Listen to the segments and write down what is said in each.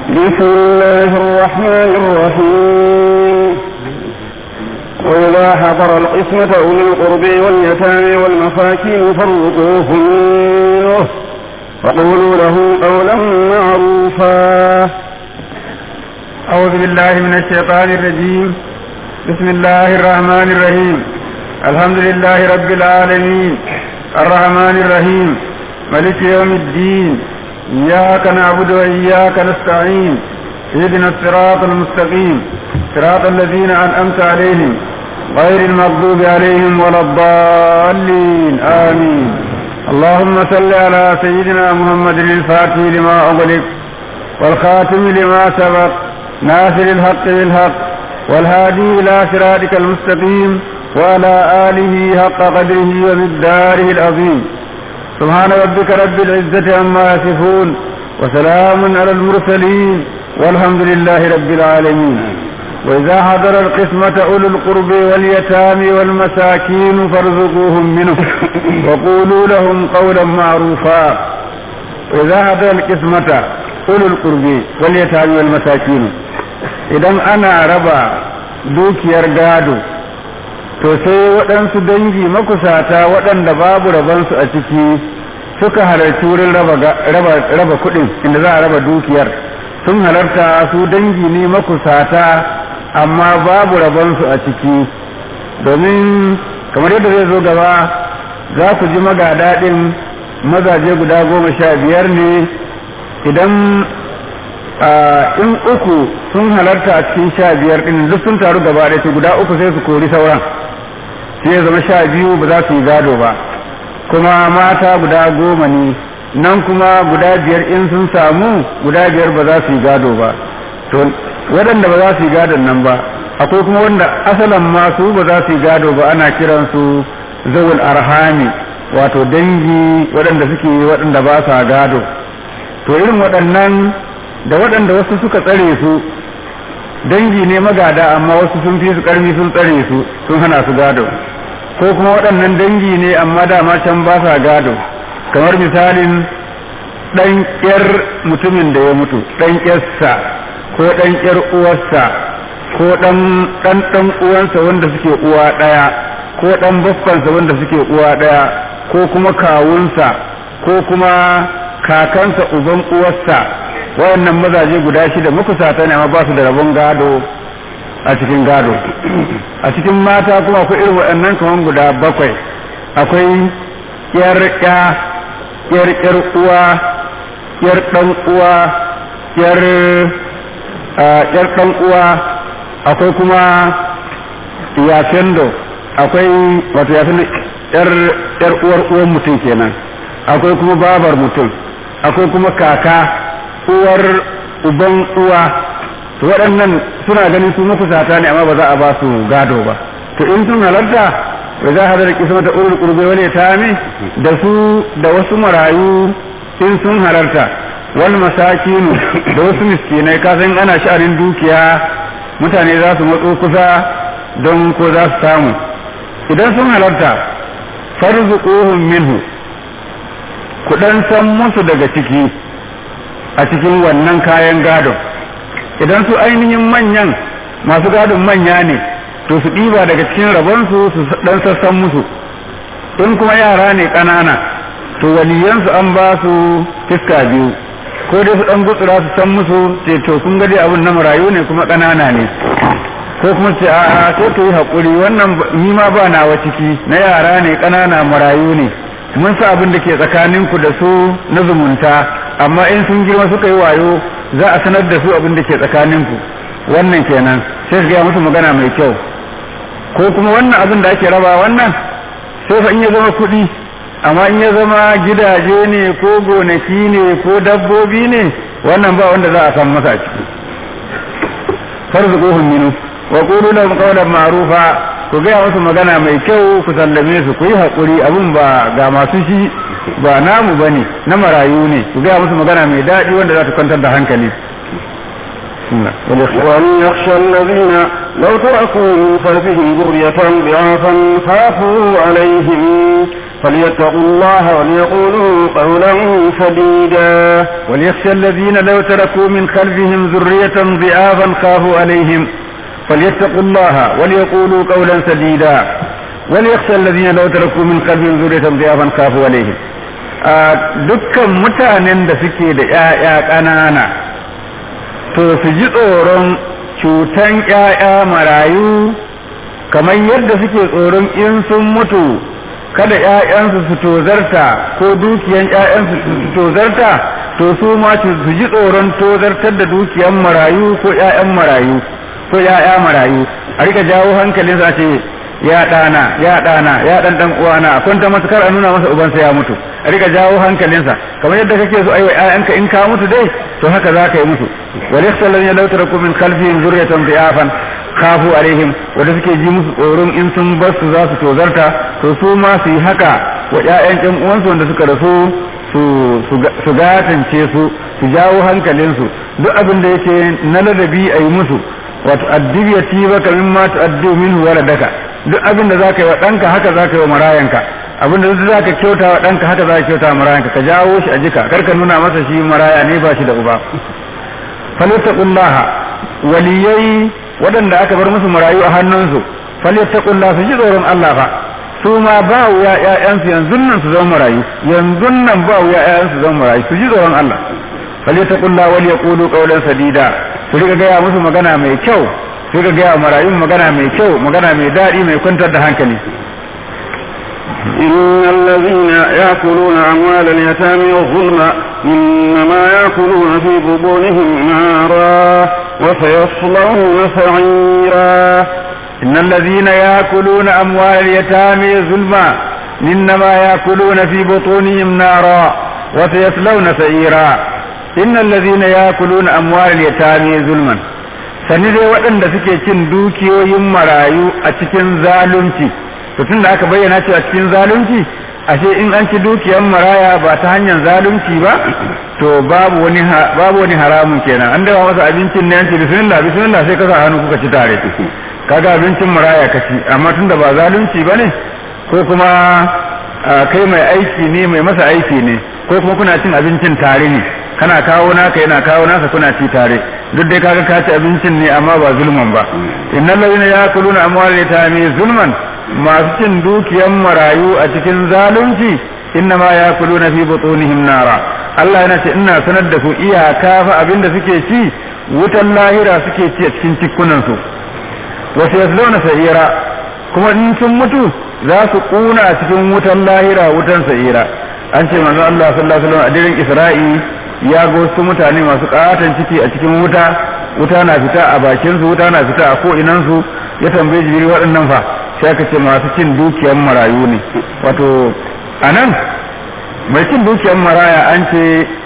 بسم الله الرحمن الرحيم وإذا حضر القسمة أولي القرب واليتامى والمساكين فارزقوهم منه وقولوا له قولا معروفا أعوذ بالله من الشيطان الرجيم بسم الله الرحمن الرحيم الحمد لله رب العالمين الرحمن الرحيم ملك يوم الدين إياك نعبد وإياك نستعين اهدنا الصراط المستقيم صراط الذين أنعمت عليهم غير المغضوب عليهم ولا الضالين آمين اللهم صل على سيدنا محمد الفاتح لما أغلق والخاتم لما سبق ناصر الحق بالحق والهادي إلى صراطك المستقيم وعلى آله حق قدره ومقداره العظيم سبحان ربك رب العزة عما يصفون وسلام على المرسلين والحمد لله رب العالمين وإذا حضر القسمة أولو القرب واليتامى والمساكين فارزقوهم منه وقولوا لهم قولا معروفا وإذا حضر القسمة أولو القرب واليتامى والمساكين إذا أنا ربا dukiyar gado to sai waɗansu dangi makusata waɗanda babu rabansu a ciki suka halarci wurin raba kuɗin inda za a raba dukiyar sun halarta su dangi ne makusata amma babu rabansu a ciki domin kamar yadda zai zo gaba za ku ji magadaɗin mazaje guda goma sha biyar ne idan in uku sun halarta a cikin sha biyar ɗin duk sun taru gaba ɗaya guda uku sai su kori sauran sai ya zama sha biyu ba za su yi gado ba kuma mata guda goma ne nan kuma guda biyar in sun samu guda biyar ba za su yi gado ba to waɗanda ba za su yi gadon nan ba akwai kuma wanda asalan masu ba za su yi gado ba ana kiransu zawul arhami wato dangi waɗanda suke waɗanda ba sa gado to irin waɗannan da waɗanda wasu suka tsare su dangi ne magada amma wasu sun fi su ƙarfi sun tsare su sun hana su gado ko kuma waɗannan dangi ne amma dama can ba sa gado kamar misalin ɗan ƙyar mutumin da ya mutu ɗan ƙyarsa ko ɗan ƙyar uwarsa ko ɗan ɗan ɗan uwansa wanda suke uwa ɗaya ko ɗan baffansa wanda suke uwa ɗaya ko kuma kawunsa ko kuma kakansa uban uwarsa wayannan mazaje guda shida makusata ne amma ba su da rabon gado a cikin gado a cikin mata kuma akwai irin waɗannan kaman guda bakwai akwai yar ya yar yar uwa yar dan uwa yar yar dan uwa akwai kuma yafendo akwai wato yafendo yar yar uwar uwan mutum kenan akwai kuma babar mutum akwai kuma kaka uwar uban uwa to waɗannan suna ganin su makusata ne amma ba za a ba su gado ba to in sun halarta wa za a hadar kisma ta urul qurbi wal yatami da su da wasu marayu in sun halarta wal masakinu da wasu miskinai ka san ana sha'anin dukiya mutane za su matso kusa don ko za su samu idan sun halarta farzuquhum minhu ku dan san musu daga ciki a cikin wannan kayan gadon idan su ainihin manyan masu gadon manya ne to su ɗiba daga cikin rabonsu su ɗan sassan musu in kuma yara ne ƙanana to waliyansu an ba su fiska biyu ko dai su ɗan gutsura su san musu ce to kun gade abin na marayu ne kuma ƙanana ne ko kuma ce a sai ka yi haƙuri wannan ni ma ba nawa ciki na yara ne ƙanana marayu ne mun sa abin da ke tsakaninku da su na zumunta amma in sun girma suka yi wayo za a sanar da su abin da ke tsakaninku wannan kenan sai su gaya musu magana mai kyau ko kuma wannan abin da ake raba wannan sai fa in ya zama kuɗi amma in ya zama gidaje ne ko gonaki ne ko dabbobi ne wannan ba wanda za a san masa ciki farzuquhum minhu wa qulu lahum qawlan ma'rufa ku gaya musu magana mai kyau ku sallame su ku yi haƙuri abin ba ga masu shi ba namu bane na marayu ne ku gaya musu magana mai daɗi wanda za ta kwantar da hankali وليخشى الذين لو تركوا من خلفهم ذرية ضعافا خافوا عليهم فليتقوا الله وليقولوا قولا سديدا وليخشى الذين لو تركوا من خلفهم ذرية ضعافا خافوا عليهم فليتقوا الله وليقولوا قولا سديدا وليخشى الذين لو تركوا من خلفهم ذرية ضعافا خافوا عليهم dukkan mutanen da suke da ‘ya'ya ƙanana to su ji tsoron cutan ‘ya'ya marayu kamar yadda suke tsoron in sun mutu kada ‘ya'yansu su tozarta ko dukiyan ‘ya'yansu su tozarta to su ma su ji tsoron tozartar da dukiyan marayu ko ‘ya'yan marayu ko ‘ya'ya marayu a rika jawo hankalinsa ce ya ɗana ya ɗana ya ɗan ɗan uwana a kwanta masa kar a nuna masa ubansa ya mutu a rika jawo hankalinsa kamar yadda kake so aiwa ƴaƴanka in ka mutu dai to haka za ka yi musu wal yakhshalu ya law taraku min khalfihim zurriyatan dhi'afan khafu alaihim wanda suke ji musu tsoron in sun bar su za su tozarta to su ma su yi haka wa ƴaƴan ƴan uwansu wanda suka rasu su su gatance su su jawo hankalinsu duk abin da yake na ladabi a yi musu wato addibiyati baka mimma tu'addu minhu waladaka duk abin da zaka yi wa ɗanka haka zaka yi wa marayanka abin da duk zaka kyauta wa ɗanka haka zaka kyauta wa marayanka ka jawo shi a jika kar ka nuna masa shi maraya ne ba shi da uba falyattaqullaha waliyai waɗanda aka bar musu marayu a hannunsu falyattaqullaha su ji tsoron Allah fa su ma ba wuya ƴaƴansu yanzu nan su zama marayu yanzu nan ba wuya ƴaƴansu su zama marayu su ji tsoron Allah falyattaqullaha wal yaqulu qawlan sadida su riga gaya musu magana mai kyau su riga gaya marayun magana mai kyau magana mai daɗi mai kwantar da hankali إن الذين يأكلون أموال اليتامى ظلما إنما يأكلون في بطونهم نارا وسيصلون سعيرا إن الذين يأكلون أموال اليتامى ظلما إنما يأكلون في بطونهم نارا وسيصلون سعيرا إن الذين يأكلون أموال اليتامى ظلما sani dai waɗanda suke cin dukiyoyin marayu a cikin zalunci to tun da aka bayyana cewa cikin zalunci ashe in an ci dukiyan maraya ba ta hanyar zalunci ba to babu wani babu wani haramun kenan an dawa masa abincin ne an ce bismillah bismillah sai ka sa hannu kuka ci tare kaga abincin maraya ka ci amma tun da ba zalunci ba ne ko kuma kai mai aiki ne mai masa aiki ne ko kuma kuna cin abincin tare ne kana kawo naka yana kawo nasa kuna ci tare duk dai kaga ka ci abincin ne amma ba zulman ba innal ladina yakuluna amwal yatami zulman masu cin dukiyan marayu a cikin zalunci inna ma yakuluna fi butunihim nara Allah yana ce ina sanar da ku iyaka fa abinda suke ci wutan lahira suke ci a cikin cikkunan su wasu yasluna sa'ira kuma in sun mutu za su kuna a cikin wutan lahira wutan sa'ira an ce manzo Allah sallallahu alaihi wasallam a dirin Isra'i ya ga wasu mutane masu katon ciki a cikin wuta wuta na fita a bakin su wuta na fita a ko'inan su ya tambaye jibril waɗannan fa sai aka ce masu cin dukiyar marayu ne wato anan mai cin dukiyar maraya an ce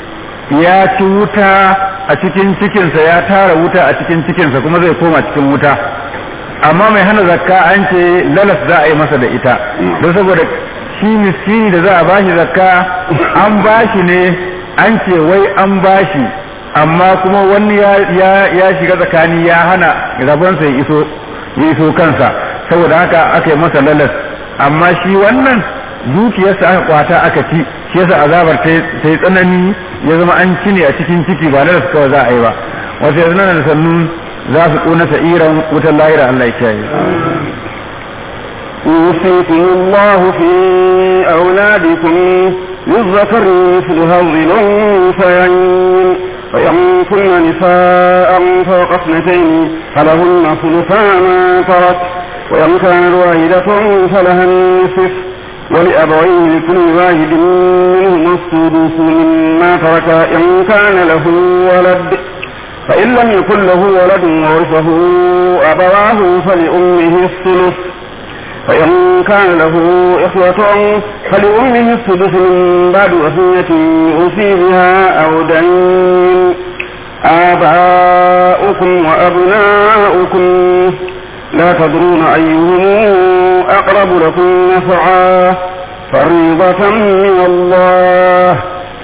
ya ci wuta a cikin cikinsa ya tara wuta a cikin cikinsa kuma zai koma cikin wuta amma mai hana zakka an ce lalas za a yi masa da ita don saboda shi miskini da za a bashi zakka an bashi ne an ce wai an bashi amma kuma wani ya shiga tsakani ya hana rabonsa ya iso ya iso kansa saboda haka aka yi masa lalas amma shi wannan dukiyarsa aka kwata aka ci shi yasa azabar ta yi tsanani ya zama an ci ne a cikin ciki ba lalas kawai za a yi ba wasu yanzu nan da sannu za su ƙona sa'iran wutar lahira Allah ya kiyaye يوصيكم الله في أولادكم للذكر مثل هذه الأنثيين وإن كن نساء فوق اثنتين فلهن ثلثا ما ترك وإن كانت واحدة فلها النصف ولأبويه لكل واحد منهما السدس مما ترك إن كان له ولد فإن لم يكن له ولد ورثه أبواه فلأمه الثلث فإن كان له إخوة فلأمه السدس من بعد وصية يوصي بها أو دين آباؤكم وأبناؤكم لا تدرون أيهم أقرب لكم نفعا فريضة من الله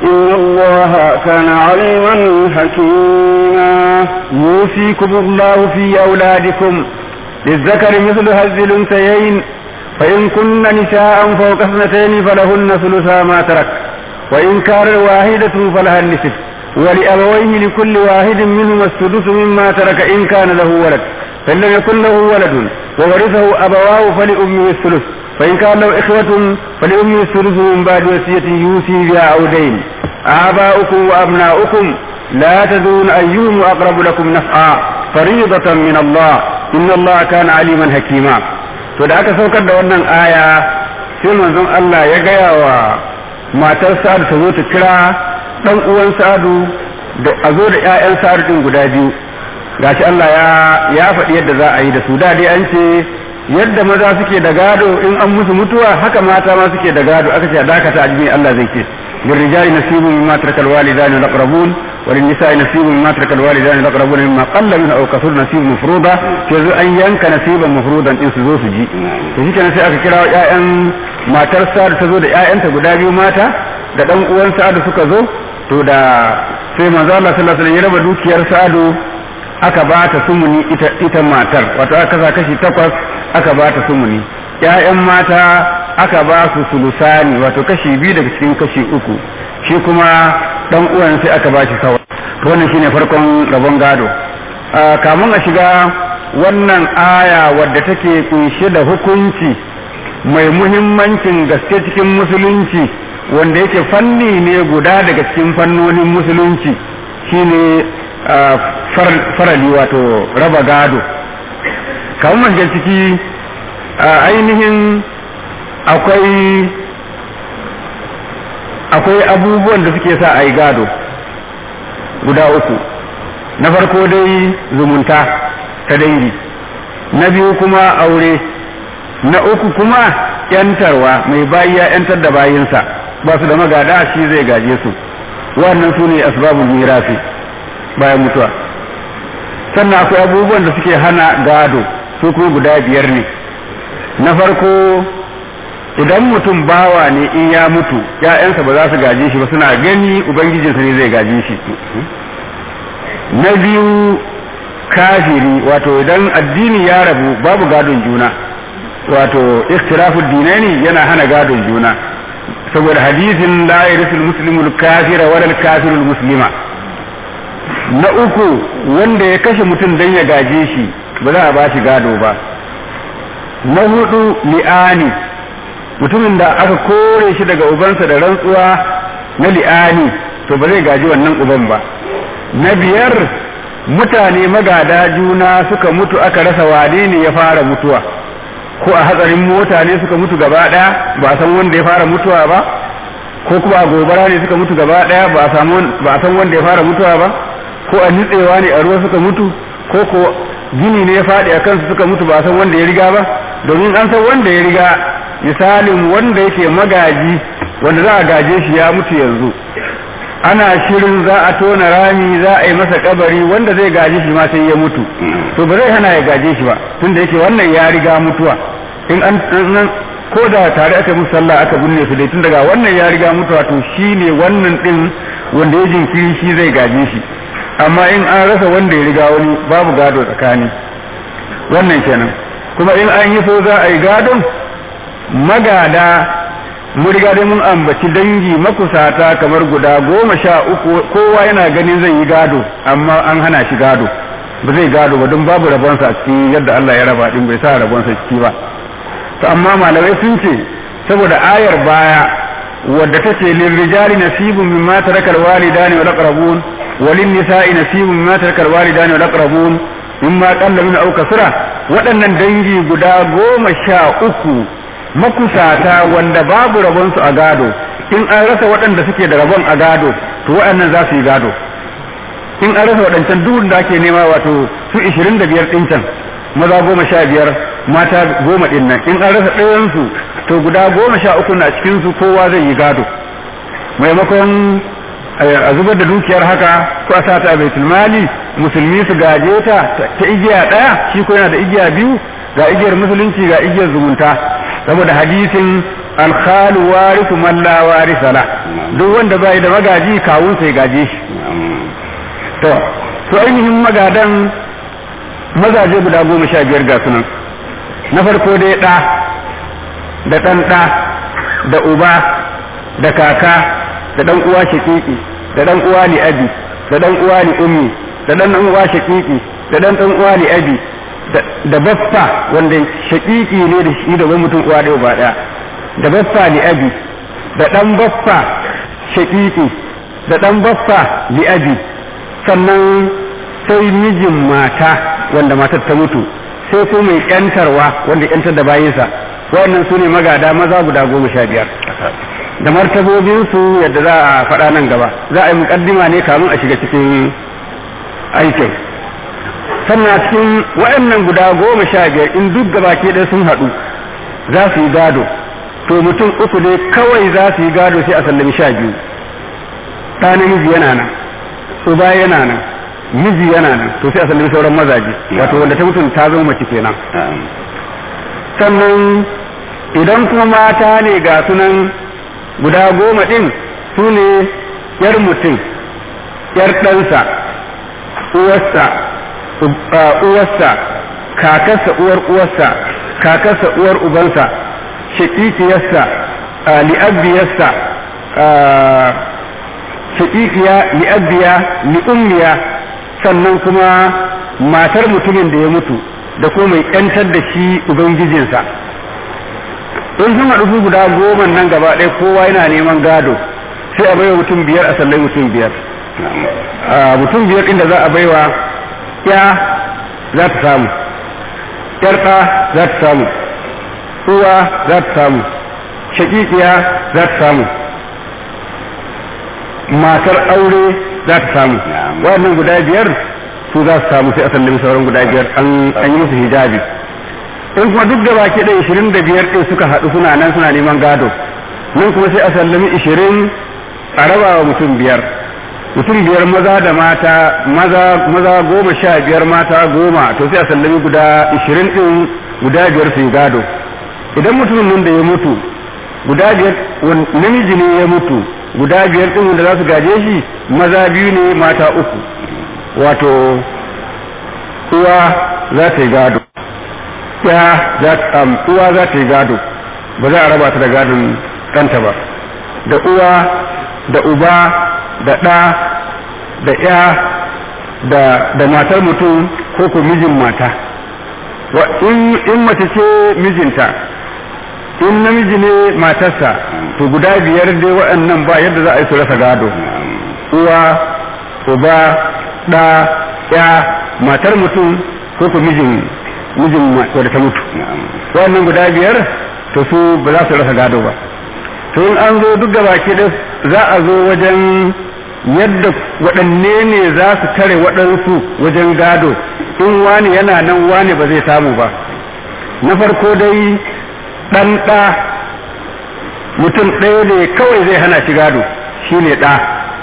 إن الله كان عليما حكيما يوصيكم الله في أولادكم للذكر مثل هز الأنثيين فإن كن نساء فوق اثنتين فلهن ثلثا ما ترك وإن كان واحدة فلها النصف ولأبويه لكل واحد منهما السدس مما ترك إن كان له ولد فإن لم يكن له ولد وورثه أبواه فلأمه الثلث فإن كان له إخوة فلأمه الثلث من بعد وصية يوصي بها أو دين آباؤكم وأبناؤكم لا تدرون أيهم أقرب لكم نفعا فريضة من الله إن الله كان عليما حكيما to da aka saukar da wannan aya sai manzon Allah ya gaya wa matar Sa'adu ta zo ta kira dan uwan Sa'adu da a zo da ƴaƴan Sa'adu din guda biyu gashi Allah ya ya faɗi yadda za a yi da su da dai an ce yadda maza suke da gado in an musu mutuwa haka mata ma suke da gado aka ce a dakata a jini Allah zai ce للرجال نصيب مما ترك الوالدان الأقربون وللنساء نصيب مما ترك الوالدان الأقربون مما قل منه أو كثر نصيب مفروضا كذو أن ينك نصيبا مفروضا إن سزو سجي فشي كان سيأك كرا يأيان ما ترسى تزو دا يأيان تقدابي ماتا da ɗan uwan sa'adu suka zo to da sai manzo Allah sallallahu alaihi wasallam ya raba dukiyar sa'adu aka ba ta sumuni ita ita matar wato aka kasa kashi takwas aka ba ta sumuni ƴaƴan mata aka ba su sulusani wato kashi biyu daga cikin kashi uku shi kuma dan uwan sai aka ba shi sawa to wannan shine farkon rabon gado kamun a shiga wannan aya wadda take kunshe da hukunci mai muhimmancin gaske cikin musulunci wanda yake fanni ne guda daga cikin fannonin musulunci shine farali wato raba gado kamun ciki ainihin akwai akwai abubuwan da suke sa a yi gado guda uku na farko dai zumunta ta dangi na biyu kuma aure na uku kuma yantarwa mai bayi ya yantar da bayinsa ba su da magada shi zai gaje su wannan su ne asbabul mirasi bayan mutuwa sannan akwai abubuwan da suke hana gado su kuma guda biyar ne na farko idan mutum bawa ne in ya mutu ‘ya'yansa ba za su gaje shi ba suna gani ubangijinsa ne zai gaje shi na biyu kafiri wato idan addini ya rabu babu gadon juna wato ikhtilafud dinaini yana hana gadon juna saboda hadisin la yarisul muslimul kafira wal kafirul muslima na uku wanda ya kashe mutum dan ya gaje shi ba za a ba shi gado ba na hudu li'ani mutumin da aka kore shi daga ubansa da rantsuwa na li'ani to ba zai gaji wannan uban ba na biyar mutane magada juna suka mutu aka rasa wane ne ya fara mutuwa ko a hatsarin mota ne suka mutu gaba daya ba a san wanda ya fara mutuwa ba ko kuma a gobara ne suka mutu gaba daya ba a san wanda ya fara mutuwa ba ko a nitsewa ne a ruwa suka mutu ko ko gini ne ya faɗi a kansu suka mutu ba a san wanda ya riga ba domin an san wanda ya riga misalin wanda yake magaji wanda za a gaje shi ya mutu yanzu ana shirin za a tona rami za a yi masa kabari wanda zai gaje shi ma sai ya mutu to ba zai hana ya gaje shi ba tunda yake wannan ya riga mutuwa in an ko da tare aka musu sallah aka binne su dai tun daga wannan ya riga mutuwa to shi ne wannan din wanda ya jinkiri shi zai gaje shi amma in an rasa wanda ya riga wani babu gado tsakani wannan kenan kuma in an yi so za a yi gadon magada mun riga dai mun ambaci dangi makusata kamar guda goma sha uku kowa yana ganin zai yi gado amma an hana shi gado ba zai gado ba don babu rabonsa a cikin yadda Allah ya raba din bai sa rabonsa ciki ba to amma malamai sun ce saboda ayar baya wadda ta ce lil rijali nasibun mimma tarakal walidani wal aqrabun walin nisa'i nasibun mimma tarakal walidani wal aqrabun mimma qalla min aw kasra waɗannan dangi guda goma sha uku makusata wanda babu rabonsu a gado in an rasa waɗanda suke da rabon a gado to waɗannan za su yi gado in an rasa waɗancan duk da ake nema wato su ishirin da biyar ɗin can maza goma sha biyar mata goma ɗin nan in an rasa ɗayansu to guda goma sha uku na cikinsu kowa zai yi gado maimakon a zubar da dukiyar haka ko a sa ta baitul mali musulmi su gaje ta ta igiya ɗaya shi ko yana da igiya biyu ga igiyar musulunci ga igiyar zumunta saboda hadisin alkhalu warisu man la warisa la duk wanda bai da magaji kawun sai gaje shi to to ainihin magadan mazaje guda goma sha biyar ga sunan na farko dai ɗa da ɗan ɗa da uba da kaka da ɗan uwa shakiki da ɗan uwa li abi da ɗan uwa li ummi da ɗan ɗan uwa shakiki da ɗan ɗan uwa li abi da baffa wanda shakiki ne da shi da wani mutum uwa ɗaya ba ɗaya da baffa li abi da ɗan baffa shakiki da ɗan baffa li abi sannan sai mijin mata wanda matar ta mutu sai ko mai yantarwa wanda yantar da bayinsa wannan su ne magada maza guda goma sha biyar da martabobinsu yadda za a faɗa nan gaba za a yi muƙaddima ne kamun a shiga cikin aikin sannan cikin waɗannan guda goma sha biyar in duk gaba ke ɗaya sun haɗu za su yi gado to mutum uku ne kawai za su yi gado sai a sallami sha biyu ɗa namiji yana nan uba yana nan miji yana nan to sai a sallami sauran mazaje wato wanda ta mutum ta zama mace kenan sannan idan kuma mata ne ga sunan guda goma ɗin su ne yar mutum yar ɗansa uwarsa uwarsa kakarsa uwar uwarsa kakarsa uwar ubansa shakikiyarsa li'abbiyarsa shakikiya li'abbiya li'ummiya sannan kuma matar mutumin da ya mutu da kuma mai ƴantar da shi ubangijinsa in sun haɗu guda goma nan gaba ɗaya kowa yana neman gado sai a baiwa mutum biyar a sallai mutum biyar mutum biyar inda za a baiwa ya za ta samu ƴar ɗa za ta samu uwa za ta samu shaƙiƙiya za ta samu matar aure za ta samu waɗannan guda biyar su za su samu sai a sallami sauran guda biyar an yi musu hijabi in kuma duk da baki da ishirin da biyar ɗin suka haɗu suna nan suna neman gado nan kuma sai a sallami ishirin a raba wa mutum biyar mutum biyar maza da mata maza maza goma sha biyar mata goma to sai a sallami guda ishirin ɗin guda biyar su yi gado idan mutumin nan da ya mutu guda biyar namiji ne ya mutu guda biyar ɗin wanda za su gaje shi maza biyu ne mata uku wato uwa za ta yi gado ya za ta uwa za ta yi gado ba za a raba ta da gadon ɗanta ba da uwa da uba da ɗa da ya da da matar mutum ko ko mijin mata in mace ce mijinta in namiji ne matarsa to guda biyar dai waɗannan ba yadda za a yi su rasa gado uwa uba ɗa ya matar mutum ko ku mijin mijin wadda ta mutu waɗannan guda biyar to su ba za su rasa gado ba to in an zo duk da baki da za a zo wajen yadda waɗanne ne za su tare waɗansu wajen gado in wani yana nan wani ba zai samu ba na farko dai ɗan ɗa mutum ɗaya ne kawai zai hana shi gado shi ne ɗa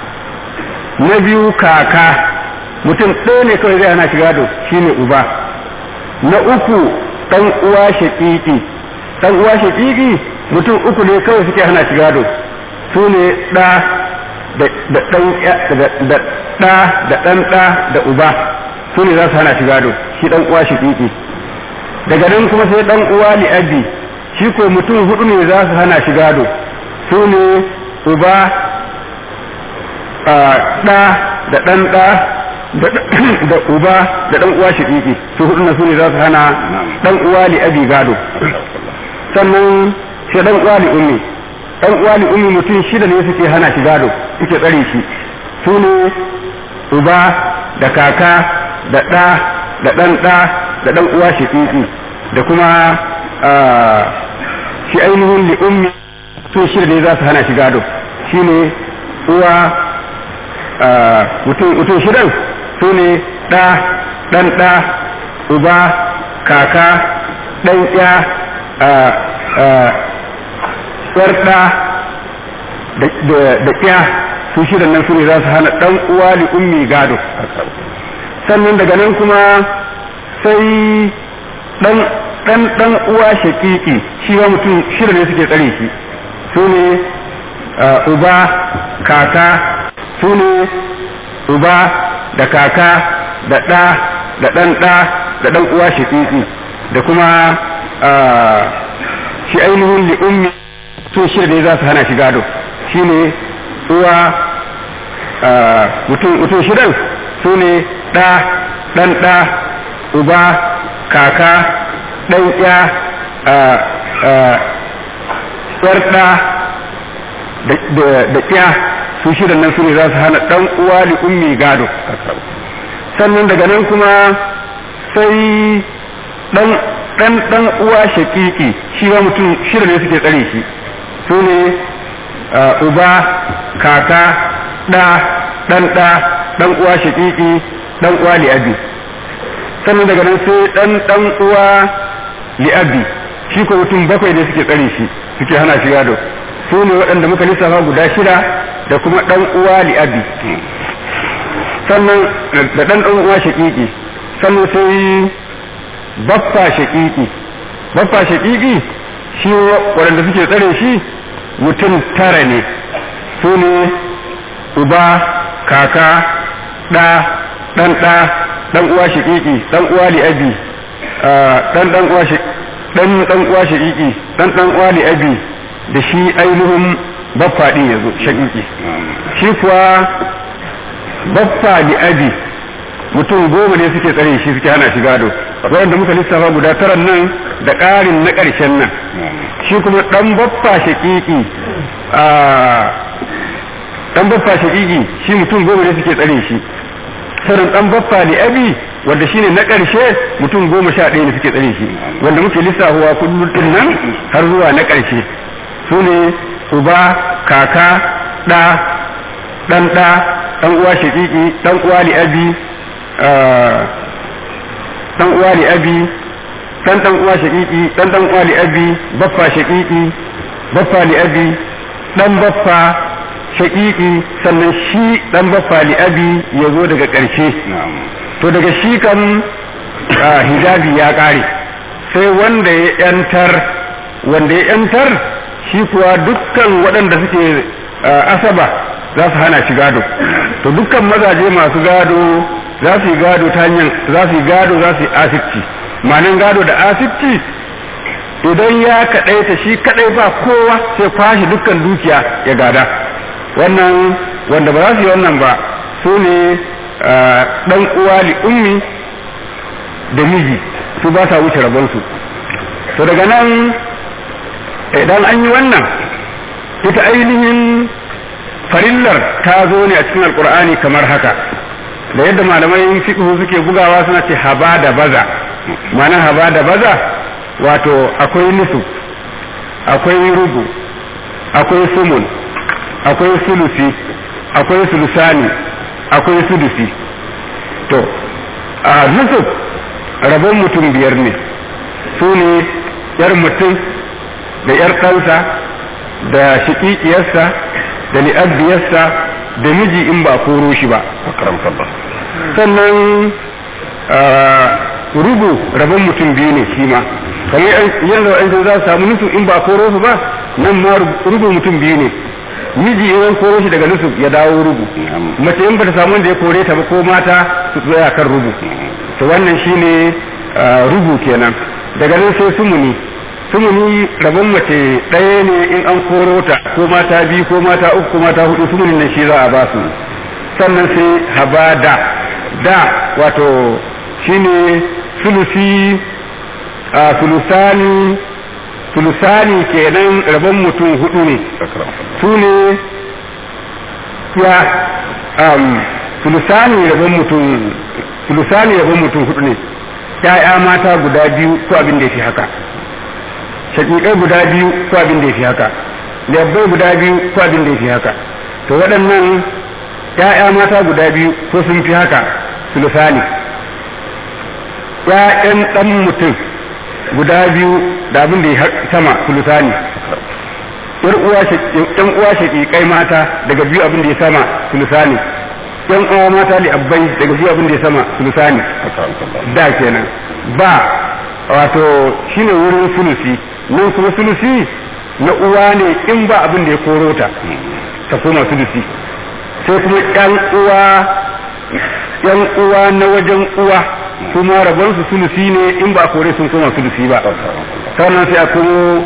na biyu kaka mutum ɗaya ne kawai zai hana shi gado shi ne uba na uku ɗan uwa shaƙiƙi ɗan uwa shaƙiƙi mutum uku ne kawai suke hana shi gado su ne ɗa da ɗan da ɗa da ɗan ɗa da uba su ne za su hana shi gado shi ɗan uwa shaƙiƙi daga nan kuma sai ɗan uwa li'abi shi ko mutum hudu ne za su hana shi gado su ne uba ɗa da ɗan ɗa da uba da ɗan uwa shiƙiƙi su hudu na su ne za su hana ɗan uwa li abi gado sannan shi ɗan uwa li ummi ɗan uwa li ummi mutum shida ne suke hana shi gado suke tsare shi su ne uba da kaka da ɗa da ɗan ɗa da ɗan uwa shiƙiƙi da kuma shi ainihin li ummi su shida ne za su hana shi gado shine uwa mutum shidan su ne ɗa ɗan ɗa uba kaka ɗan ya ƴar ɗa da ƙya su shidan nan su ne za su hana ɗan uwa li ummi gado sannan daga nan kuma sai ɗan dan dan uwa shaqiqi shi ma mutum shida ne suke tsare shi su ne uba kaka su ne uba da kaka da ɗa da ɗan ɗa da ɗan uwa shaqiqi da kuma shi ainihin li ummi su shida ne za su hana shi gado shi ne uwa mutum shidan su ne ɗa ɗan ɗa uba kaka ɗan ya ƴar ɗa da ƙya su shidan nan su ne za su hana ɗan uwa li ummi gado sannan daga nan kuma sai ɗan ɗan ɗan uwa shaƙiƙi shi ma mutum shida ne suke tsare shi su ne uba kaka ɗa ɗan ɗa ɗan uwa shaƙiƙi ɗan uwa li'abi sannan daga nan sai ɗan ɗan uwa li'abi shi ko mutum bakwai ne suke tsare shi suke hana shi gado su ne waɗanda muka lissafa guda shida da kuma ɗan uwa li'abi sannan da ɗan ɗan uwa shaƙiƙi sannan sai baffa shaƙiƙi baffa shaƙiƙi shi waɗanda suke tsare shi mutum tara ne su ne uba kaka ɗa ɗan ɗa ɗan uwa shaƙiƙi ɗan uwa li'abi ɗan ɗan uwa ɗan ɗan uwa shaƙiƙi ɗan ɗan uwa li'abi da shi ainihin baffa ɗin yanzu shaƙiƙi shi kuwa baffa li'abi mutum goma ne suke tsare shi suke hana shi gado waɗanda muka lissafa guda tara nan da ƙarin na ƙarshen nan shi kuma ɗan baffa shaƙiƙi ɗan baffa shaƙiƙi shi mutum goma ne suke tsare shi sauran ɗan baffa li abi wanda shine na ƙarshe mutum goma sha ɗaya ne suke tsare shi wanda muke lissafuwa kullum ɗin nan har zuwa na ƙarshe su ne uba kaka ɗa ɗan ɗa ɗan uwa shaƙiƙi ɗan uwa li abi dan uwa li abi dan dan uwa shaqiqi dan dan uwa li abi baffa shaqiqi baffa li abi dan baffa shaqiqi sannan shi dan baffa li abi yazo daga ƙarshe to daga shi kan hijabi ya ƙare sai wanda ya yantar wanda ya yantar shi kuwa dukkan waɗanda suke asaba za su hana shi gado to dukkan mazaje masu gado za su yi gado ta hanyar za su yi gado za su yi asibci ma'anin gado da asibci idan ya kaɗaita shi kaɗai ba kowa sai kwashe dukkan dukiya ya gada wannan wanda ba za su yi wannan ba su ne ɗan uwa li ummi da miji su ba sa wuce rabonsu to daga nan idan an yi wannan ita ainihin farillar ta zo ne a cikin alkur'ani kamar haka da yadda malamai fiqh suke bugawa suna ce haba da baza ma'ana haba da baza wato akwai nusu akwai rubu akwai sumun akwai sulusi akwai sulusani akwai sudusi to a nusu rabon mutum biyar ne su ne yar mutum da yar ɗansa da shiƙiƙiyarsa da li'abbiyarsa da miji in ba koro shi ba sannan rubu rabon mutum biyu ne shi ma kamar yanzu an za su samu nusu in ba koro su ba nan ma rubu mutum biyu ne miji in koro shi daga nusu ya dawo rubu mace in ba ta samu wanda ya kore ta ba ko mata su tsaya kan rubu to wannan shine rubu kenan daga nan sai sumuni sumuni rabon mace ɗaya ne in an koro ta ko mata biyu ko mata uku ko mata hudu sumunin nan shi za a ba su sannan sai habada da wato shine sulusi a sulusani sulusani kenan rabon mutum hudu ne su ne ya um, sulusani rabon mutum sulusani rabon mutum hudu ne ya'ya mata guda biyu ko abin da ya fi haka shakikai guda biyu ko abin da ya fi haka labbai guda biyu ko abin da ya fi haka to waɗannan ‘ya'ya mata guda biyu ko sun fi haka sulusani ‘ya'yan ɗan mutum guda biyu da abin da ya sama sulusani ‘yan uwa shakikai mata daga biyu abin da ya sama sulusani ‘yan uwa mata li abbai daga biyu abin da ya sama sulusani da kenan ba wato shine wurin sulusi nan kuma sulusi na uwa ne in ba abin da ya koro ta ta koma sulusi sai kuma yan uwa yan uwa na wajen uwa kuma rabon su sulusi ne in ba kore sun koma sulusi ba sannan sai a kuma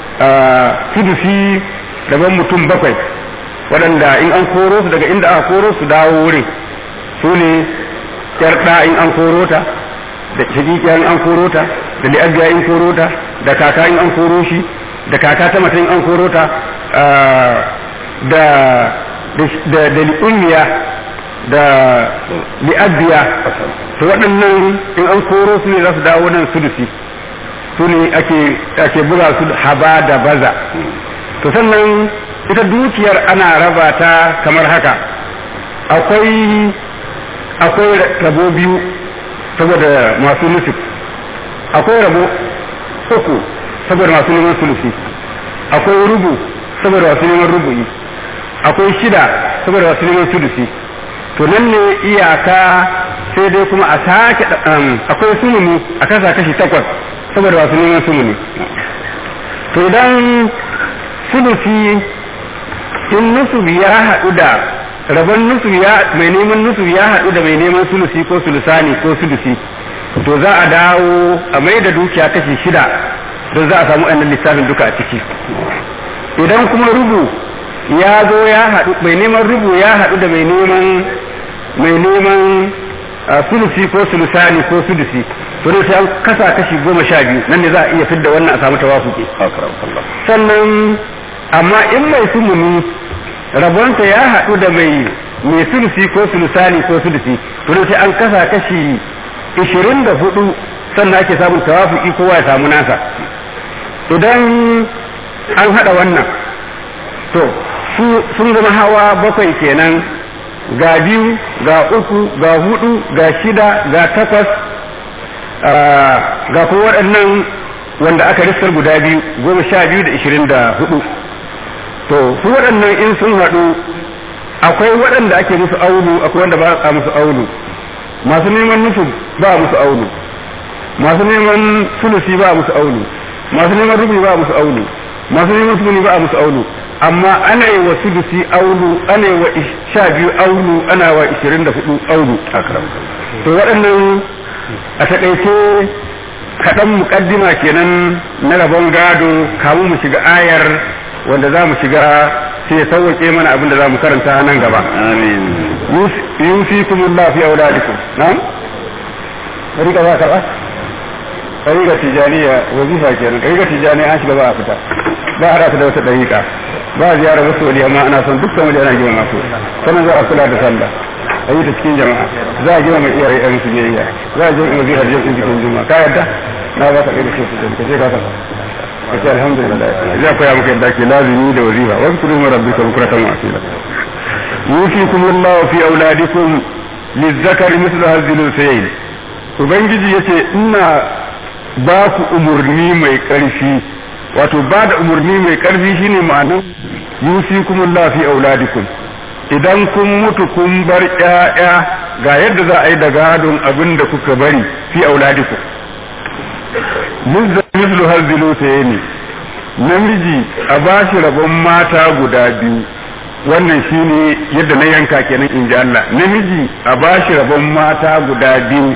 sulusi rabon mutum bakwai waɗanda in an koro su daga inda aka koro su dawo wurin su ne yar ɗa in an koro ta da shakikiya in an koro ta da li'abiya in koro ta da kaka in an koro shi da kaka ta mata in an koro ta da da da li'ummiya da li'abiya to waɗannan in an koro su ne za su dawo nan sulusi su ne ake ake buga su haba da baza to sannan ita dukiyar ana raba ta kamar haka akwai akwai rabo biyu saboda masu nufin akwai rabo uku saboda masu neman sulusi akwai rubu saboda masu neman rubu'i akwai shida saboda masu neman sulusi to nan ne iyaka sai dai kuma a sake akwai sumuni a kasa kashi takwas saboda masu neman sumuni to idan sulusi in nusuf ya haɗu da rabon nusuf ya mai neman nusuf ya haɗu da mai neman sulusi ko sulusani ko sulusi to za a dawo a mai da dukiya kashi shida don za a samu ɗan lissafin duka a ciki idan kuma rubu ya zo ya haɗu mai neman rubu ya haɗu da mai neman mai neman sulusi ko sulusani ko sulusi to ne sai an kasa kashi goma sha biyu nan ne za a iya fidda wannan a samu tawafuki sannan amma in mai sumuni rabonsa ya haɗu da mai mai sulusi ko sulusani ko sulusi to ne sai an kasa kashi ishirin da hudu sannan ake samun tawafuki kowa ya samu nasa idan an haɗa wannan to sun zama hawa bakwai kenan ga biyu ga uku ga hudu ga shida ga takwas ga kuma waɗannan wanda aka riskar guda biyu goma sha biyu da ishirin da hudu to su waɗannan in sun haɗu akwai waɗanda ake musu aulu akwai wanda ba a musu aulu masu neman nufin ba musu aulu masu neman sulusi ba musu aulu masu neman rubi ba musu aulu masu neman sumuni ba musu aulu amma ana yi wa sulusi aulu ana yi wa sha biyu aulu ana wa ishirin da hudu aulu to waɗannan a taƙaice kaɗan muƙaddima kenan na rabon gado kamun mu shiga ayar wanda za mu shiga sai ya sauwaƙe mana abin da za mu karanta nan gaba amin yusikumullahu fi auladikum na'am rika za ka ba ɗariƙa tijaniya wazifa kenan ɗariƙa tijaniya an shiga ba a fita ba a rasa da wata ɗariƙa ba a ziyarar wasu wali amma ana son dukkan waje ana girma su sannan za a kula da sallah a yi ta cikin jama'a za a girma iyaye ɗan su biyayya za a jirgin wazifar jirgin cikin juma'a ka yadda na ba ka ɗaya su ka ce ka kasa ka ce alhamdulillah za koya maka yadda ke lazimi da wazifa wasu kudu mu rabbi ka bukuratan wasila yusikumullahu fi auladikum lizzakari mislu hazzilu sayyid ubangiji yace ina ba ku umarni mai ƙarfi wato ba da umarni mai ƙarfi shine ma'anar yusikumullah fi auladikum idan kun mutu kun bar ƴaƴa ga yadda za a yi da gadon abin da kuka bari fi auladikum mislu hazzilu sayni namiji a bashi rabon mata guda biyu wannan shine yadda na yanka kenan in ji Allah namiji a bashi rabon mata guda biyu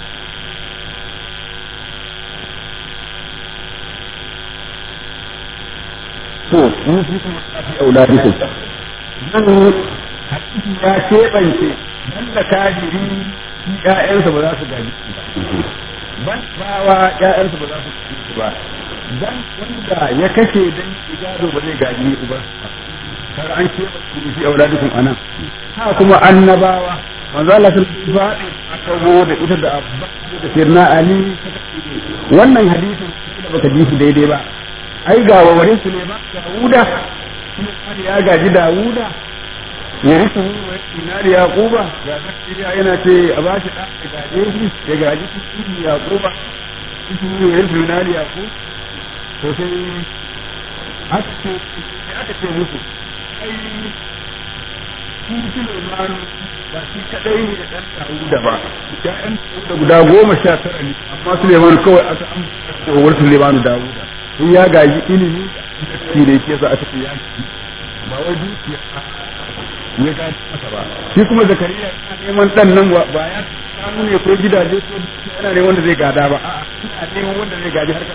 to in su kuma fi auladikum nan hadisi ya keɓance dan da kafiri shi ƴaƴansa ba za su gaji ba ban bawa ƴaƴansa ba za su gaji ba dan wanda ya kashe dan gado ba zai gaji uba kar an keɓance fi auladikum anan ha kuma annabawa manzo Allah sun faɗi aka go da ita da abba da sirna ali wannan hadisin da baka ji shi daidai ba ai ga wawarin su ne ba Dawuda kuma ya gaji Dawuda ya risu wa inari Yaquba ga zakariya yana ce a ba shi da gaje shi ya gaji shi Yaquba shi ne ya risu inari Yaqub to sai aka ce aka ce musu ai shi Sulaiman ba shi kadai ne da dan Dawuda ba ya'yan da guda goma sha tara ne amma Suleiman kawai aka amsa wa Suleiman Dawuda in ya gaji ilimi shi da yake za a tafi yaki ba wai dukiya ya gaji masa ba shi kuma Zakariya yana neman dan nan ba ya samu ne ko gidaje ko yana ne wanda zai gada ba a'a ina neman wanda zai gaji harkar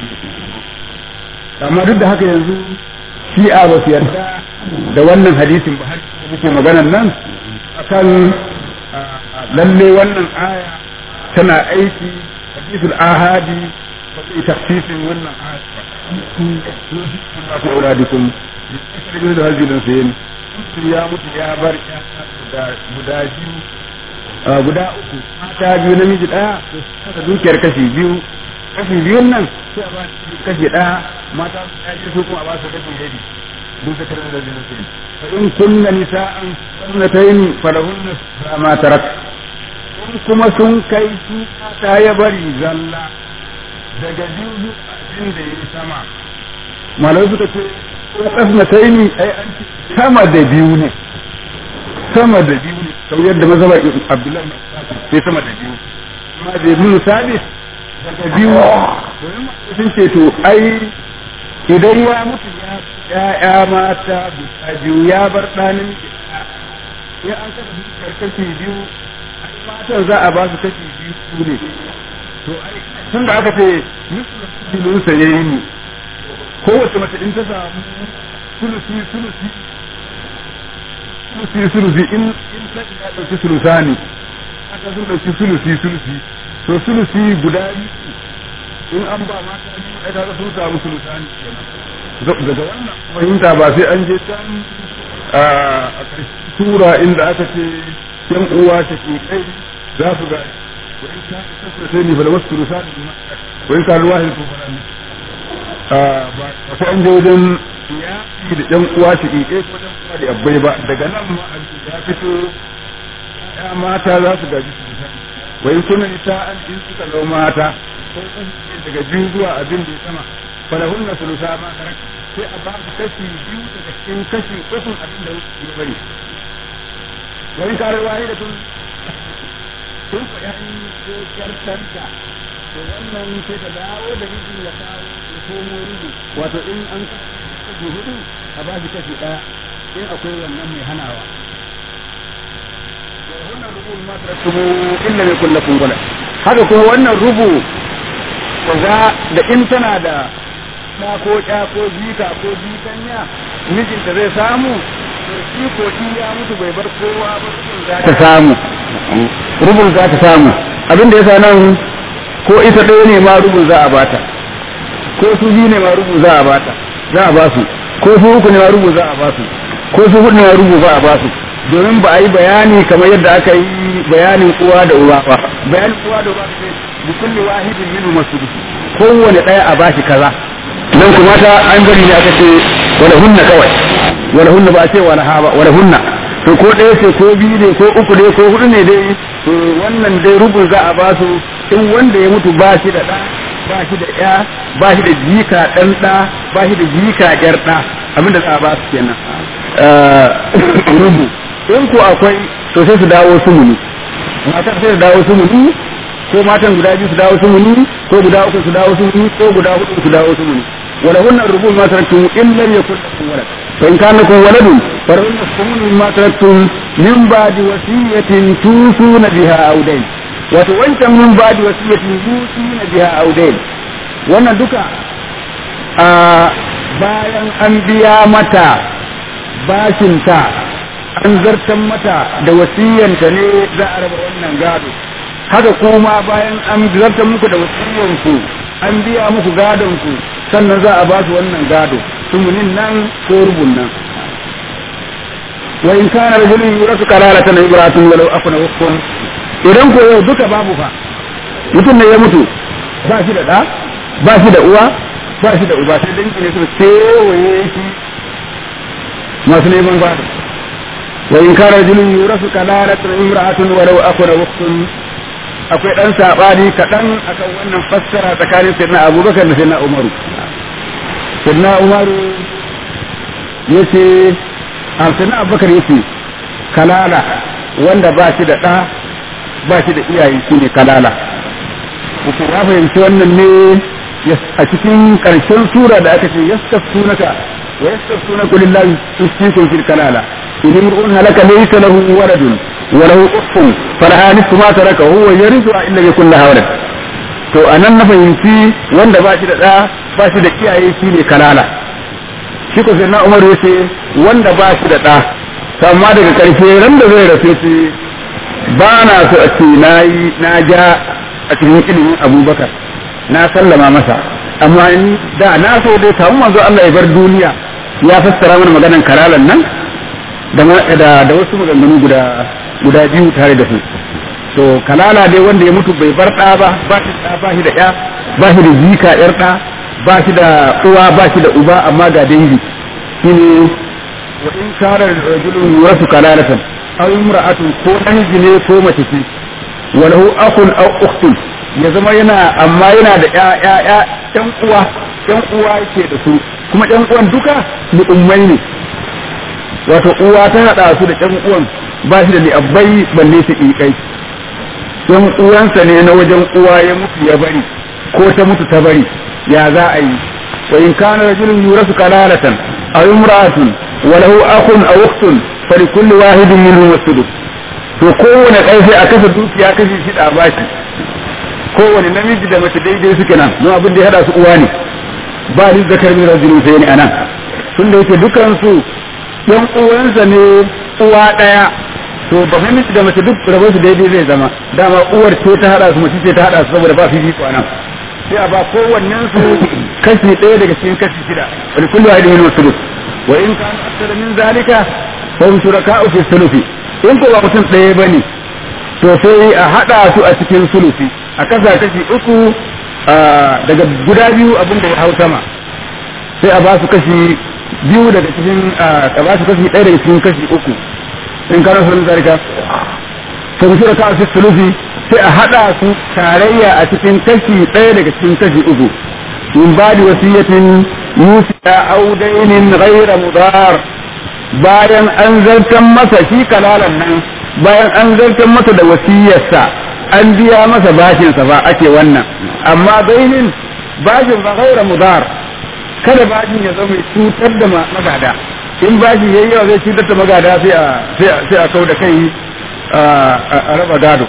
amma duk da haka yanzu shi'a ba su yarda da wannan hadisin ba har muke maganan nan akan lalle wannan aya tana aiki hadisul ahadi ba zai tafsirin wannan aya ba ku auladikum da da hajjin sayin ya mutu ya bar ya guda biyu guda uku mata biyu namiji daya to kasa dukiyar kashi biyu kashi biyun nan sai a ba kashi daya mata su ya su kuma a ba su kashi rabi duk da karin da zai sai fa in kunna nisa'an sunnatayn falahunna ma tarak in kuma sun kai su ta ya bari zalla daga biyu abin da ya sama malai suka ce ko kasnatayn ai an sama da biyu ne sama da biyu ne kamar yadda mazhaba Abdullahi sai sama da biyu amma da ibn Sabit daga biyu sun ce to ai idan ya mutu ya ya mata guda biyu ya bar ɗanin ya an kasa dukiyar kashi biyu ai matan za a ba su kashi biyu su ne to ai tun da aka ce musulun sa ya yi kowace mace in ta samu sulusi sulusi sulusi sulusi in in ta ya ɗauki sulusani aka sun ɗauki sulusi sulusi to sulusi guda biyu in an ba mata biyu ai kaga sun samu sulusani kenan daga wannan fahimta ba sai an je can a ƙarshen tura inda aka ce yan uwa ta ke kai za su ga wani ta kasa sai ni bala wasu sulusani wani ta ruwa hin kuma ba sai an je wajen yaƙi da yan uwa ta ke kai ko yan uwa da abbai ba daga nan ma ya fito ya mata za su gaji sulusani wai kuna nisa an in suka zama mata ko daga biyu zuwa abin da ya sama falahun na sulusa ma karak sai a ba su kashi biyu daga cikin kashi ukun abin da ya bari wani kare wahi da tun tun ko yan ko kyartanta to wannan sai ta dawo da mijin ya kawo ya komo rubu wato in an kashi hudu a ba shi kashi daya in akwai wannan mai hanawa wannan rubu ma tarattumu illa mai kullakun wala haka kuma wannan rubu za da in tana da ɗa ko ƴa ko jika ko jikanya mijinta zai samu to shi ko in ya mutu bai bar kowa ba za ta samu rubun za ta samu abin da yasa nan ko ita ɗaya ne ma rubun za a bata ko su biyu ne ma rubun za a bata za a ba su ko su uku ne ma rubun za a ba su ko su hudu ne ma rubun za a ba su domin ba a yi bayani kamar yadda aka yi bayanin uwa da uwa ba bayanin uwa da uwa ce bi kulli wahidin minhu masudus kowane daya a bashi kaza dan kuma ta an gari ne aka ce wala hunna kawai wala hunna ba a ce wala ha ba wala hunna to ko ɗaya ce ko biyu ne ko uku ne ko hudu ne dai to wannan dai rubun za a ba su in wanda ya mutu ba shi da ɗa ba shi da ya ba shi da jika ɗan ɗa ba shi da jika ƴar ɗa abinda za a ba su kenan rubu in ko akwai to sai su dawo sumuni matar sai su dawo sumuni ko matan guda biyu su dawo sumuni ko guda uku su dawo sumuni ko guda hudu su dawo sumuni wala hunna rubu ma taraktum in lam yakul lakum walad fa in kana lakum waladun fa hunna sumuni ma taraktum min ba'di wasiyatin tusuna biha aw dayn wato wancan min ba'di wasiyatin tusuna biha aw dayn wannan duka a bayan an biya mata bashinta an zartan mata da wasiyanta ne za a raba wannan gado haka kuma bayan an zartan muku da wasiyanku an biya muku gadonku sannan za a ba su wannan gado sumunin nan ko rubun nan wa in kana rajulun yurasu kalalatan ibratun walau afna wakun idan ko yau duka babu fa mutum ne ya mutu ba shi da da ba shi da uwa ba shi da uba sai dangi ne su kewaye shi masu neman gado وإن كان رجل يورث كلالة امرأة ولو أكن وقت akwai ɗan saɓani kaɗan akan wannan fassara tsakanin sirna abubakar da sirna umaru sirna umaru ya ce a sirna abubakar ya ce kalala wanda ba shi da ɗa ba shi da iyaye shi ne kalala mutum ya fahimci wannan ne a cikin ƙarshen sura da aka ce yastaftunaka wa yastaftunaka lillahi yusikum fil kalala in imru'un halaka laysa lahu waladun wa lahu ukhtun falaha nisfu ma taraka huwa yarithu illa yakun laha walad to anan na fahimci wanda ba shi da ɗa ba shi da iyaye shi ne kalala shi ko sai na umaru yace wanda ba shi da ɗa amma daga ƙarshe ran da zai rafe shi ba na so a ce na yi na ja a cikin ilimin abubakar na sallama masa amma ni da na so dai kamun manzo Allah ya bar duniya ya fassara mana maganan karalan nan da da wasu maganganu guda guda biyu tare da su to kalala dai wanda ya mutu bai bar ɗa ba ba shi da ba shi da ƴa ba shi da jika ƴar ɗa ba shi da uwa ba shi da uba amma ga dangi shine wa in kana rajulun yurasu kalalatan aw imra'atun ko namiji ne ko mace ce walahu akhun aw ukhtun ya zama yana amma yana da ya ya ya ɗan uwa ɗan uwa yake da su kuma ɗan uwan duka ni ummai ne wato uwa ta hada su da ɗan uwan ba shi da li'abbai balle su ikai ɗan uwansa ne na wajen uwa ya mutu ya bari ko ta mutu ta bari ya za a yi wa in kana rajulun yurasu kalalatan aw imra'atun walahu akhun aw ukhtun فلكل واحد منهم السدس to kowane ɗaya sai a kasa dukiya kashi shi da bashi kowane namiji da mace daidai suke nan don abin da ya hada su uwa ne ba ni zakar min rajulun sai ne anan tun da yake dukan su ɗan uwansa ne uwa ɗaya to ba namiji da mace duk rabon su daidai zai zama dama uwar ce ta hada su mace ce ta hada su saboda ba fifiko nan sai a ba kowannen su kashi ɗaya daga cikin kashi shida wani kullu wahidin min sulus wa in kana akthara min zalika fahim shuraka'u fi sulufi in ko ba mutum ɗaya bane to sai a haɗa su a cikin sulufi a kasa kashi uku daga guda biyu abin da ya hau sama sai a ba su kashi biyu daga cikin a ba su kashi ɗaya daga cikin kashi uku in kana sun zarika fahim shuraka'u fi sulufi sai a haɗa su tarayya a cikin kashi ɗaya daga cikin kashi uku min ba da wasiyatin yusiya audainin ghaira mudar bayan an zartan masa shi kalalan nan bayan an zartan masa da wasiyarsa an biya masa bashinsa ba ake wannan amma bainin bashin ba gaira mudar kada bashin ya zama cutar da magada in bashin yayi yawa zai cutar da magada sai a sai a kau da kai a raba gado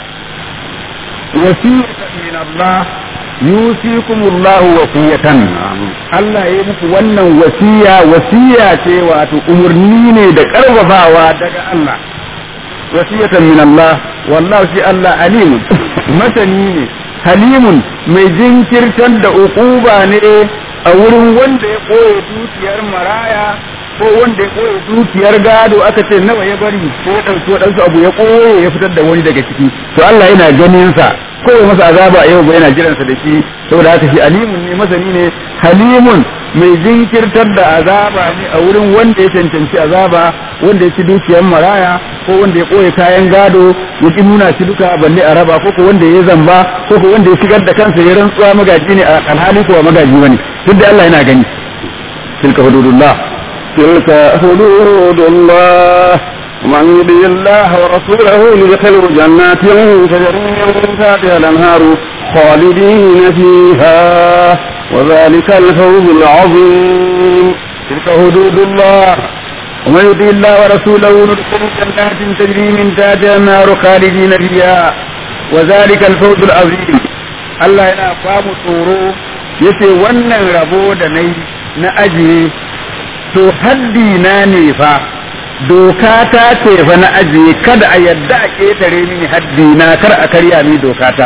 wasiyatan min Allah yusikumullahu wasiyatan Allah ya muku wannan wasiya wasiya ce wato umurni ne da karfafawa daga Allah wasiyatan min Allah wallahu shi Allah alimun masani ne halimun mai jinkirtar da ukuba ne a wurin wanda ya koye dukiyar maraya ko wanda ya koye dukiyar gado aka ce nawa ya bari ko ya ɗauki waɗansu abu ya koye ya fitar da wani daga ciki to Allah yana ganin sa ko ya masa azaba a yau ba yana jiransa da shi saboda haka shi alimun ne masani ne halimun mai jinkirtar da azaba ne a wurin wanda ya cancanci azaba wanda ya ci dukiyar maraya ko wanda ya koye kayan gado ya ki nuna shi duka balle a raba ko ko wanda ya zamba ko ko wanda ya shigar da kansa ya rantsuwa magaji ne a alhali ko magaji bane duk da Allah yana gani tilka hududullah tilka hududullah ومن يطع الله ورسوله يدخله جنات تجري من تحتها الانهار خالدين فيها وذلك الفوز العظيم تلك حدود الله ومن يطع الله ورسوله ندخله جنات تجري من تحتها النار خالدين فيها وذلك الفوز العظيم Allah yana famu tsoro yace wannan rabo da nayi na ajiye to haddi na ne fa doka ta ce fa na ajiye kada a yadda a ketare mini haddi na kar a karya ni doka ta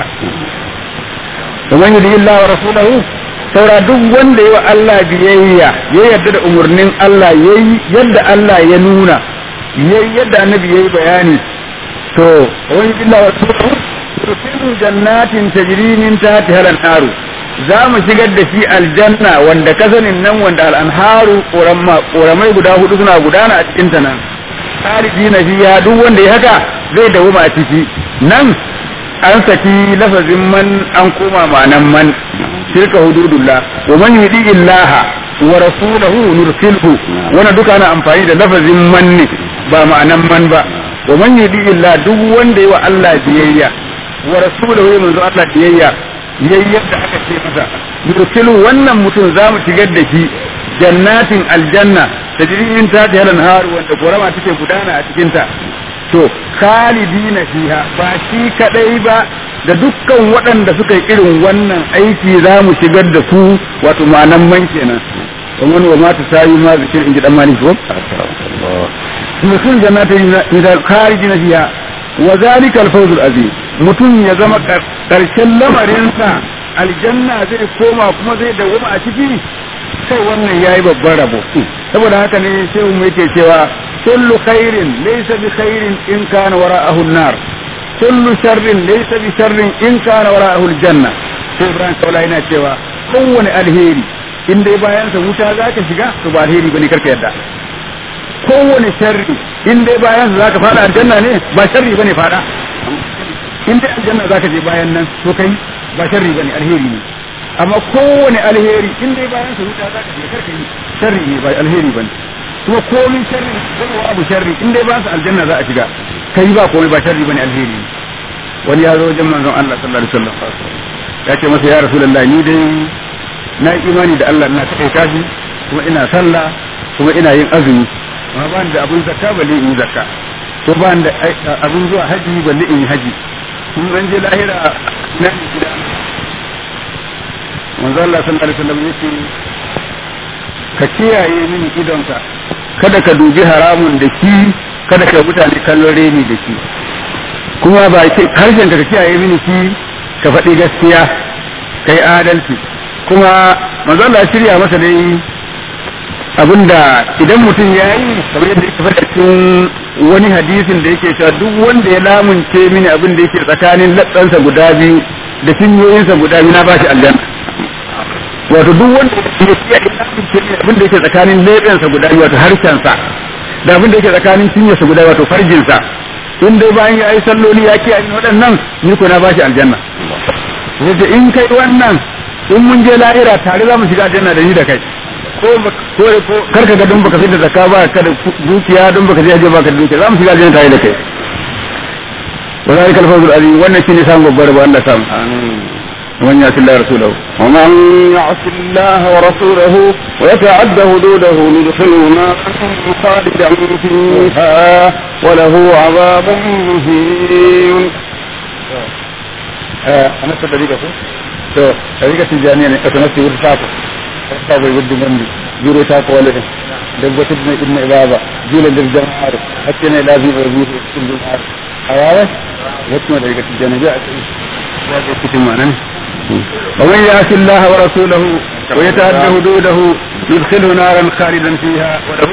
ومن يطع الله ورسوله saura duk wanda yi wa Allah biyayya ya yarda da umarnin Allah yayi yadda Allah ya nuna yayi yadda annabi yayi bayani to wani billahi wa tusiru jannatin tajri min tahtiha al-anharu za mu shigar da shi aljanna wanda kasanin nan wanda al-anharu ƙoramai guda hudu suna gudana a cikin ta nan khalidina fiya duk wanda ya haka zai dawoma a ciki nan an saki lafazin man an koma ma'anan man shirka hududullah wa man yudi illaha wa rasulahu nursilhu wannan duka ana amfani da lafazin man ne ba ma'anan man ba wa man yudi illa duk wanda yi wa Allah biyayya wa rasulahu ya manzo Allah biyayya yayyar da aka ce masa yursilu wannan mutum za mu shigar da shi jannatin aljanna da jirgin ta ta yalan haru wanda gorama take gudana a cikin ta to khalidina fiha ba shi kadai ba da dukkan waɗanda suka yi irin wannan aiki za mu shigar da su wato ma'anan man kenan ومن وما تساوي ما ذكر إن جد أماني فوق mutum jannatin kharijin fiha wa zalika al-fawz al-azim mutum ya zama karshen lamarinsa aljanna zai koma kuma zai dawoma a ciki sai wannan yayi babban rabo saboda haka ne sai mu yake cewa kullu khairin laysa bi khairin in kana wara'ahu an-nar kullu sharrin laysa bi sharrin in kana wara'ahu al-janna sai Ibrahim Kaula yana cewa kowane alheri in dai bayan sa wuta zaka shiga to ba alheri bane karka yadda kowane sharri in dai bayan za ka fada aljanna ne ba sharri bane fada in dai aljanna za ka je bayan nan to kai ba sharri bane alheri ne amma kowane alheri in dai bayan sa wuta za ka je karka yi sharri ne ba alheri bane kuma komai sharri zama abu sharri in dai bayan sa aljanna za a shiga kai ba komai ba sharri bane alheri ne wani ya zo wajen manzon Allah sallallahu alaihi wasallam ya ce masa ya rasulullah ni dai na imani da Allah ina kai kashi kuma ina sallah kuma ina yin azumi amma ba da abun zakka balle in yi zakka ko ba da abun zuwa haji balle in yi haji in an je lahira na gida manzo Allah sallallahu alaihi wasallam yace ka kiyaye mini idonka kada ka dubi haramun da shi kada ka mutane kallon reni da shi kuma ba ke harshen ka kiyaye mini shi ka faɗi gaskiya kai adalci kuma manzo Allah ya shirya masa dai abinda idan mutum ya yi kamar yadda yake faɗa cikin wani hadisin da yake cewa duk wanda ya lamunce mini abin da yake tsakanin latsansa guda biyu da cinyoyinsa guda biyu na ba shi aljanna wato duk wanda ya kiyaye lamunce mini abin da yake tsakanin leɓensa guda biyu wato harshensa da abin da yake tsakanin cinyarsa guda biyu wato farjinsa in dai bayan ya yi salloli ya kiyaye waɗannan ni ko na ba shi aljanna yace in kai wannan in mun je lahira tare za mu shiga aljanna da ni da kai ko ko kar ka ga don baka fi da zakka ba ka da dukiya don baka je aje baka da dukiya za mu shiga aljanna tare da kai wa zalika al-fawzul azim wannan shine samun babbar ba Allah samu ومن يعص الله ورسوله ومن يعص الله ورسوله ويتعد حدوده ندخله نارا خالدا فيها وله عذاب مهين أنا صدقك to ɗariƙa tijjaniya ne ƙasa nasu wuta taku ta bai gudu gandi juro ta ko wale da wata da ibn ibaba jula da jama'ar hakke ne lazim wa zuwa cikin jama'ar a yawa wata ma ɗariƙa tijjaniya ya ce ya ce cikin ma'anan ومن يعص الله ورسوله ويتعدى حدوده يدخله نارا خالدا فيها وله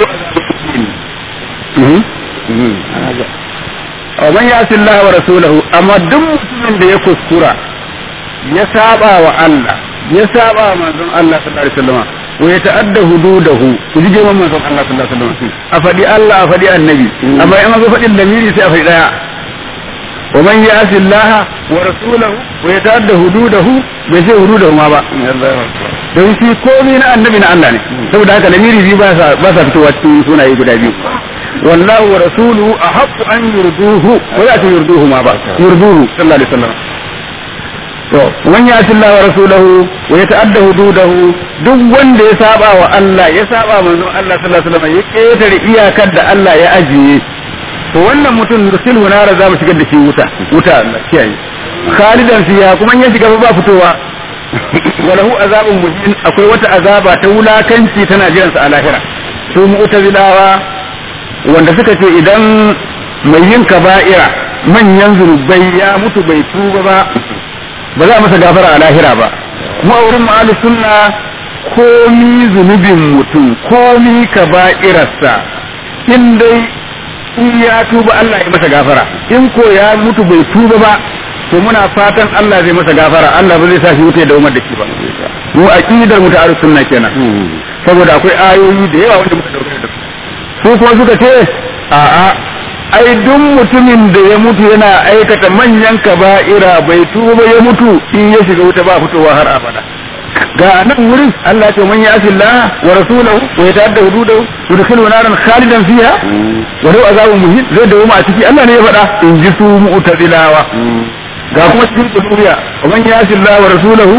عذاب ومن يعص الله ورسوله اما دم من da ya kuskura ya saba wa Allah ya saba wa manzon Allah sallallahu alaihi wasallam wa ya ta'adda hududahu ku ji girman manzon Allah sallallahu alaihi wasallam a fadi Allah a fadi annabi amma in zo fadin lamiri sai a fadi daya wa man ya'si Allah wa rasulahu wa ya ta'adda hududahu bai sai hududahu ma ba don shi komai na annabi na Allah ne saboda haka lamiri biyu ba sa ba sa fitowa cikin sunaye guda biyu wallahu wa rasuluhu ahaqqu an yurduhu wa ya yurduhu ma ba yurduhu sallallahu alaihi wasallam to man ya Allah wa rasulahu wa yata'adda hududahu duk wanda ya saba wa Allah ya saba manzon Allah sallallahu alaihi wasallam ya ketare iyakar da Allah ya ajiye to wannan mutum rusulhu nara za mu shigar da shi wuta wuta Allah kiyaye khalidan fiha kuma ya shiga ba fitowa walahu azabun muhin akwai wata azaba ta wulakanci tana jiransa a lahira su mu'tazilawa wanda suka ce idan mai yin kaba'ira manyan zunubai ya mutu bai tuba ba ba za a masa gafara a lahira ba mu a wurin ma'alu sunna komi zunubin mutum komi kaba'irarsa in dai in ya tuba Allah ya masa gafara in ko ya mutu bai tuba ba to muna fatan Allah zai masa gafara Allah ba zai sa shi wuta da umar da shi ba mu aqidar mu ta sunna kenan saboda akwai ayoyi da yawa wanda muka dauke da su kuma suka ce a'a ai duk mutumin da ya mutu yana aikata manyan kaba'ira bai tuba ya mutu in ya shiga wuta ba fitowa har abada ga nan wurin Allah ce man yasi Allah wa rasulahu wa yata'adda hududahu yudkhilu naran khalidan fiha wa lahu azabun muhin zai dawo ma a ciki Allah ne ya faɗa in ji su mu'tazilawa ga kuma cikin kudubiya wa man yasi Allah wa rasulahu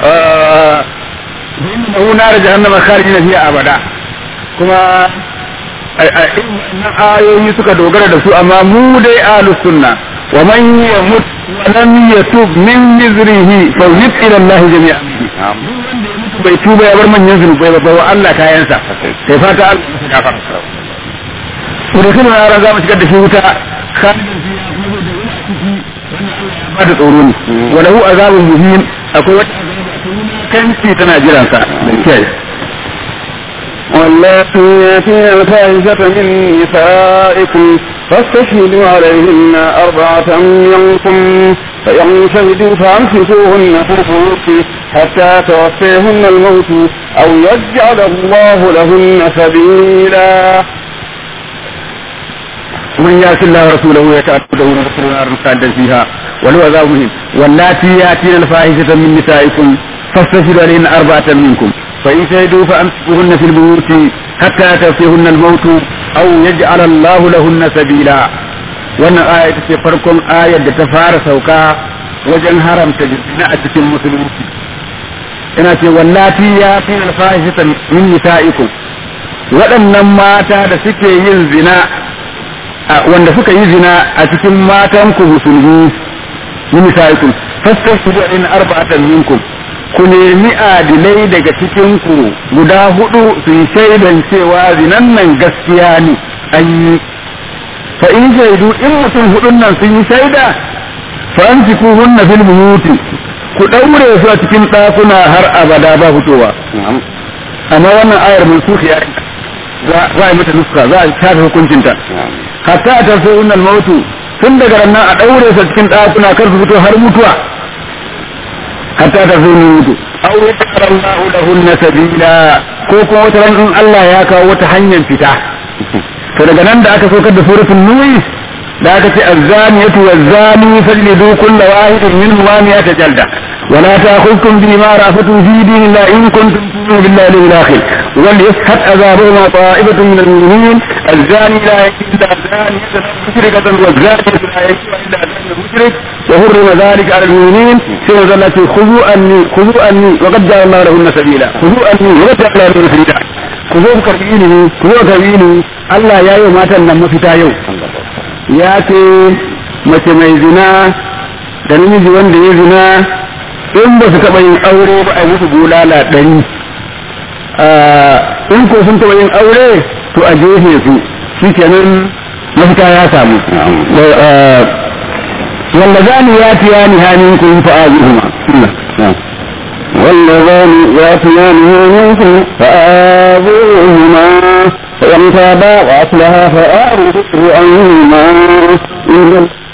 innahu nar jahannama khalidina fiha abada kuma nan ayoyi suka dogara da su amma mu dai ahlus sunna wa man yamut wa lam yatub min mizrihi fa yut ila Allah jami'an bai tuba ya bar manyan zunubai ba wa Allah kayansa sai fata Allah ya gafara Wadda na yaran za mu shigar da shi wuta khalidin fiha ba da tsoro ne wa lahu azabun muhin akwai wata kanci tana jiransa da kyau واللاتي ياتين الفاحشة من نسائكم فاستشهدوا عليهن أربعة منكم فإن شهدوا فأمسكوهن في البيوت حتى توفيهن الموت أو يجعل الله لهن سبيلا من يأتي الله ورسوله يتأكده ونفسه نار خالدا فيها ولو عذاب مهم واللاتي يأتين الفاحشة من نسائكم فاستشهدوا عليهن أربعة منكم فإن شهدوا فأمسكوهن في البيوت حتى يتوفيهن الموت أو يجعل الله لهن سبيلا wannan aya ita ce farkon ayar da ta fara sauka wajen haramta zina a cikin musulunci ina ce wallati ya fi alfahishata min nisa'ikum waɗannan mata da suke yin zina wanda suka yi zina a cikin matanku musulmi min nisa'ikum fastaghfiru in arba'atan minkum ku nemi adilai daga cikinku guda hudu su yi shaidan cewa zinan nan gaskiya ne an yi fa in shaidu in mutum hudun nan sun yi shaida fa an ci hunna fil buyuti ku daure su a cikin ɗakuna har abada ba fitowa amma wannan ayar mansukh ya za a yi mata nuska za a shafe hukuncinta hatta ta sai hunnal mautu tun daga nan a daure su a cikin ɗakuna kar su fito har mutuwa hatta ta zo mutu aw yaqra Allahu lahunna sabila ko kuma wata ran in Allah ya kawo wata hanyar fita to daga nan da aka saukar da suratul nuh da aka ce az-zaniyatu waz-zani fajlidu kulla wahidin minhum miyata jalda ولا تأخذكم بما رأفتم في دين الله إن كنتم تؤمنون بالله واليوم الآخر وليشهد عذابهما طائفة من المؤمنين الزاني لا يجوز إلا زانية مشركة والزانية لا يجوز إلا زانية مشرك وحرم ذلك على المؤمنين سيما زلت خذوا أني خذوا أني وقد جعل الله لهن سبيلا خذوا أني وقد جعل الله لهن سبيلا خذوا كربيني خذوا كربيني الله يا يوم أتنا مفتا يوم يا كي mace mai zina da namiji wanda ya zina in ba su taɓa yin aure ba a musu bulala ɗari in ko sun taɓa yin aure to a jefe su shi kenan mafita ya samu واللذان ياتيان منكم فآذوهما واللذان ياتيانه منكم فآذوهما فإن تابا وأصلها فآذوه عنهما إن